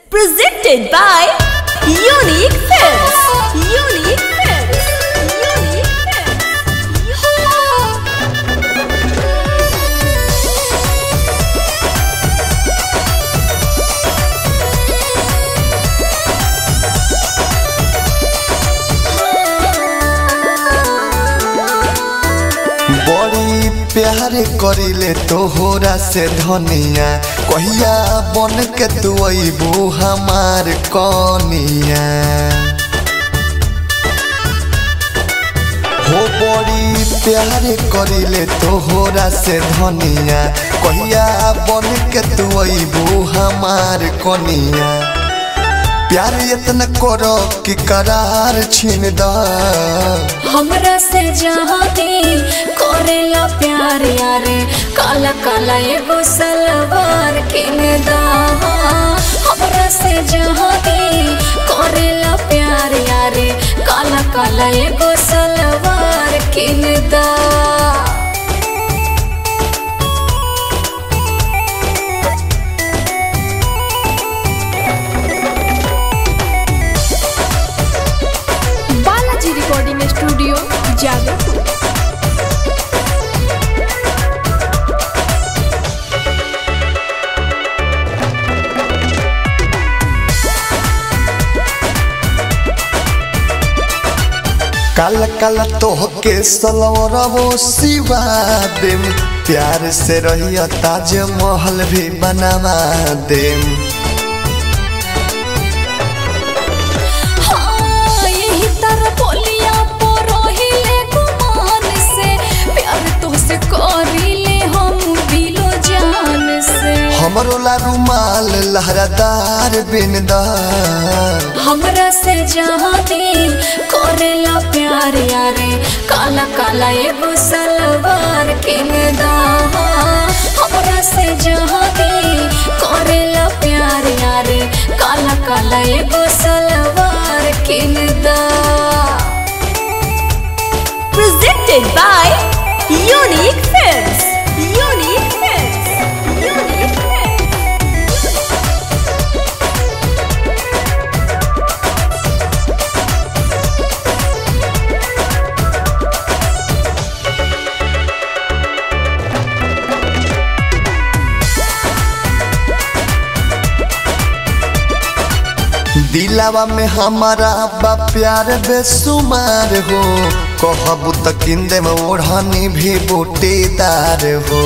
Presented by Unique Films. Unique Films. Unique Films. बड़ी प्यार करिले तोहरा से धनिया कहिया बन के तू अबू हमार कनिया हो बड़ी प्यार करिले तोहरा से धनिया कहिया बन के तू अबू हमार कनिया प्यार इतना करो कि करार छीन दा हमरा से जहाती करेला प्यार यारे काला काला एगो सलवार किन दा हमरा से जहाती करेला प्यार यारे काला काला एगो सलवार किन दा बालाजी रिकॉर्डिंग स्टूडियो जादवपुर काला काला तोहके सलवरबो सिवा देम प्यार से रहिया ताज महल भी बनवा देम हाँ, यही तरह बोलिया परोहिले गुमान से प्यार तोहसे करिले हम दिलो जान से हमरो ला रुमाल लहरादार बिनदा हमरा से जहाँ दिल करेला प्यार यारे काला काला एगो सलवार किन दा हमरा से जहाँ दिल करेला प्यार यारे काला काला एगो सलवार किन दा Presented by Unique Films. Unique Films. Unique Films. दिलावा में हमारा बा प्यार बेसुमार हो कहबू त किंदे में ओढ़नी भी बूटीदार हो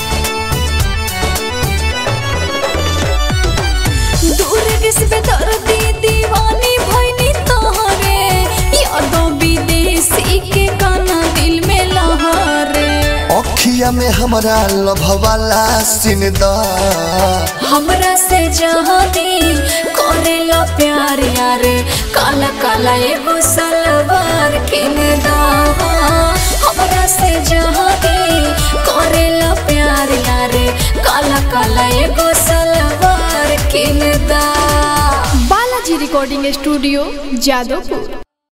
दूर किसबे दर्दी दीवानी भइनी तोहरे यादों विदेशी के गाना दिल में लहरे अखिया में हमारा लभवाला सिनदा हमरा से जहाँ दिल करेला प्यार यारे काला काला एगो सलवार किन दा हमरा से जहाँ दिल करेला प्यार यारे काला काला एगो सलवार किन दा बालाजी रिकॉर्डिंग स्टूडियो जादवपुर